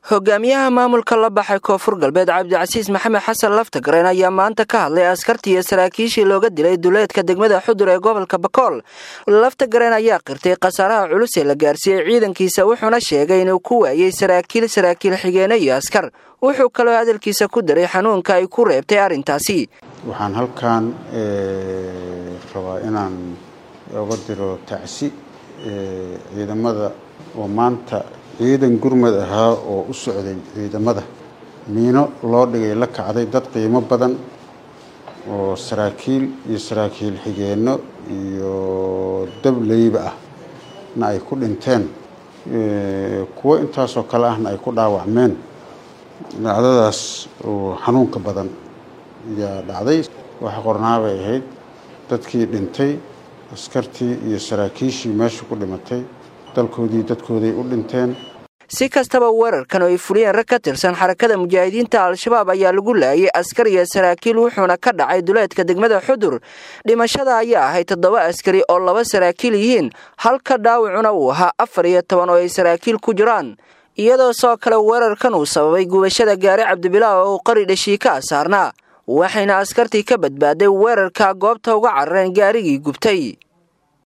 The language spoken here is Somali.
hogaamiyaha maamulka la baxay koonfur galbeed cabdicasiis maxamed xasan laftagareen ayaa maanta ka hadlay askartii iyo saraakiishii looga dilay duleedka degmada xudur ee gobolka bakool laftagareen ayaa qirtay khasaaraha culus ee la gaarsiiyey ciidankiisa wuxuuna sheegay inuu ku waayey saraakiil saraakiil xigeene iyo askar wuxuu kaloo hadalkiisa ku daray xanuunka ay ku reebtay arrintaasi waxaan halkan rabaa inaan oga diro tacsi ciidamada oo maanta ciidan gurmad ahaa oo u socday ciidamada miino loo dhigay la kacday dad qiimo badan oo saraakiil iyo saraakiil xigeenno iyo dableyba ah na ay ku dhinteen kuwo intaasoo kale ahna ay ku dhaawacmeen dhacdadaas oo xanuunka badan ayaa dhacday waxa qornaabay ahayd dadkii dhintay askartii iyo saraakiishii meesha ku dhimatay dalkoodii dadkooday u dhinteen si kastaba weerarkan oo ay fuliyeen rag ka tirsan xarakada mujaahidiinta al-shabaab ayaa lagu laayay askar iyo saraakiil wuxuuna ka dhacay duleedka degmada xudur dhimashada ayaa ahayd toddoba askari oo laba saraakiil yihiin halka dhaawacuna uu ahaa afar iyo toban oo ay saraakiil ku jiraan iyadoo soo kale weerarkan uu sababay gubashada gaari cabdibilaa oo uu qari dhashii ka asaarnaa waxayna askartii ka badbaaday weerarka goobta uga carareen gaarigii gubtay